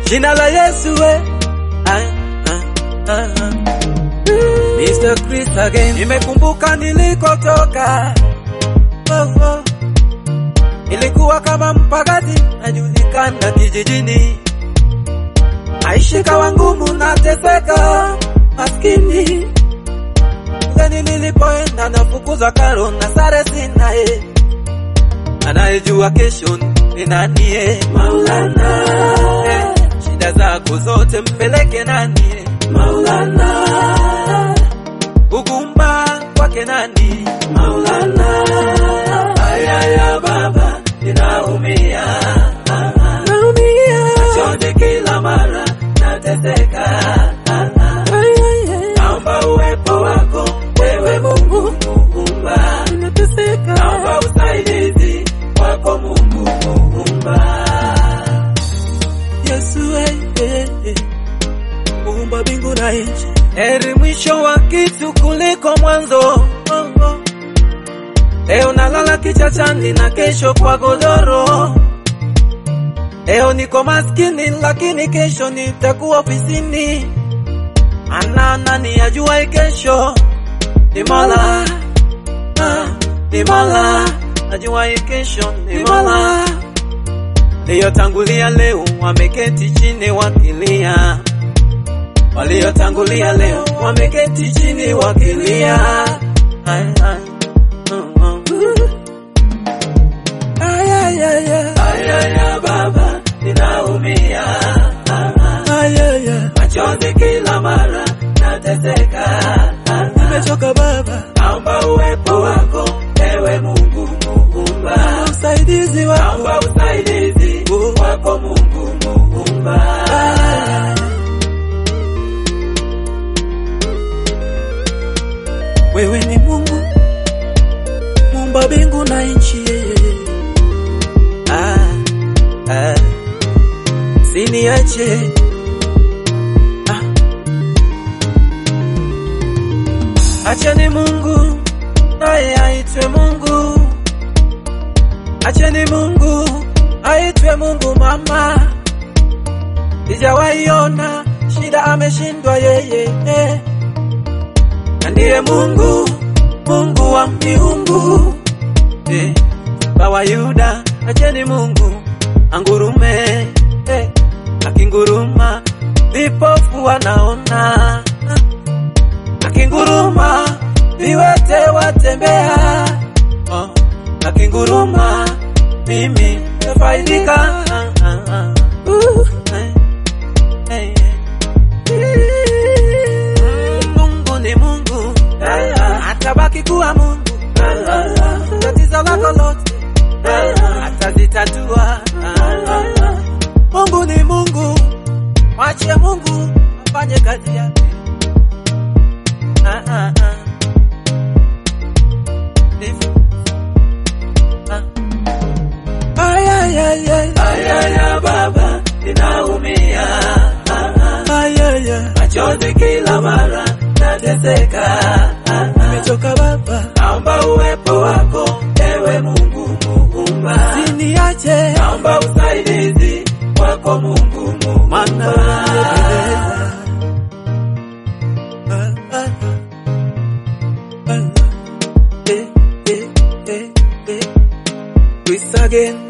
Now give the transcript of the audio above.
jina la Yesu we. Ah, ah, ah, ah. Mr. Chris again. Nimekumbuka nilikotoka. Oh, oh. Ilikuwa kama mpagazi najulikana kijijini, maisha kawa ngumu, nateseka maskini. Gani nilipoenda nafukuza karo na sare sina eh. Anayejua kesho ni nani eh? Maulana eh. Shida zako zote mpeleke nani eh? Maulana ugumba kwake nani? Maulana ayaya baba ninaumia naumia chozi kila mara nateseka naomba uwepo wako wewe Mungu muumba naomba usaidizi wako Mungu muumba Yesu wewe muumba mbingu na nchi heri mwisho wa kitu kuliko mwanzo oh, oh. Leo nalala kichachani na kesho kwa godoro. Leo niko maskini lakini kesho nitakuwa ofisini. Ana nani ajua kesho? Ni Mola, ah, ni Mola ajua kesho, ni Mola. Waliotangulia leo wameketi chini wakilia, waliotangulia leo wameketi chini wakilia. Ay, ay. Ayaya baba, ninaumia ayaya, machozi kila mara nateseka, nimechoka baba, naomba uwepo wako ewe Mungu muumba, usaidizi wako, naomba usaidizi wako Mungu muumba. Wewe ni Mungu muumba mbingu na nchi ah, ah. Siniache ah. Acheni Mungu naye aitwe Mungu, acheni Mungu aitwe Mungu mama. Sijawaiona shida ameshindwa yeye eh. Na ndiye Mungu, Mungu wa miungu eh. Bawa Yuda, acheni Mungu angurume eh. Akinguruma vipofu wanaona, akinguruma viwete watembea oh. Akinguruma mimi nafaidika ah, ah, ah. Uh, eh, eh, eh. Mungu ni Mungu, atabaki kuwa Mungu. Tatizo lako lote atazitatua. Mungu ni Mungu, mwache Mungu afanye kazi yake. Ah, ah, ah. Ndivyo. Ah. Ay, ay, ay, ay. Ayaya baba, ninaumia ayaya, machozi kila mara nateseka, nimechoka baba, naomba uwepo wako ewe Mungu muumba, siniache, naomba usaidizi wako Mungu muumba, maana unanipendeza. Ah, ah, ah. Ah, eh, eh, eh, eh. Chris again